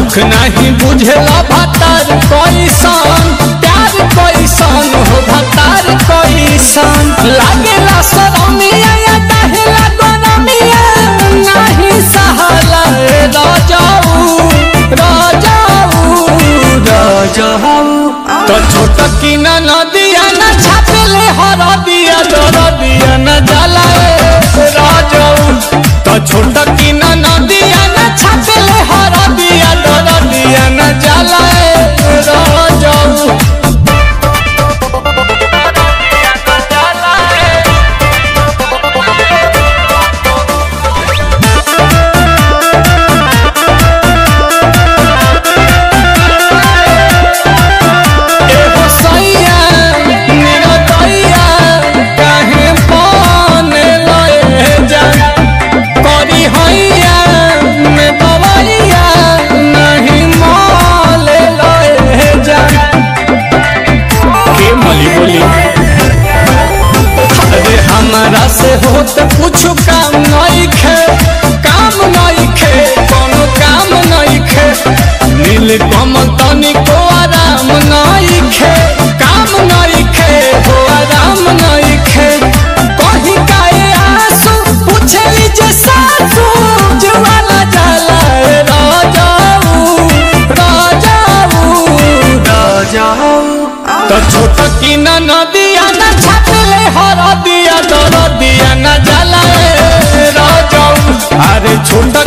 दुख नहीं बुझेला भतार कैसन प्यार कैसन हो भतार कैसन लागेला सरमिया या दहेला गोरमिया नहीं सहला राजाऊ राजाऊ राजाऊ तो छोट की न नदिया न छापले हर दिया दर दिया न जाला राजाऊ तो छोट की न नदिया न छापले हर दिया दर दिया न जाला राजाऊ एहो सैया मेरा दैया काहे पाने लए जा करी हैया में बवैया नहीं माले लए जा के मली बोली अरे हमारा से होत कुछ काम नहीं खे काम नहीं खे कोनो काम नहीं खे नील कम तनिको आराम नहीं खे काम नहीं खे हो आराम नहीं खे कहीं काए आंसू पूछली जे सासू जुवाला जाला राजाऊ राजाऊ राजाऊ तो छोट की न नदिया न छापले हर दिया दर दिया न जाला राजाऊ अरे छोट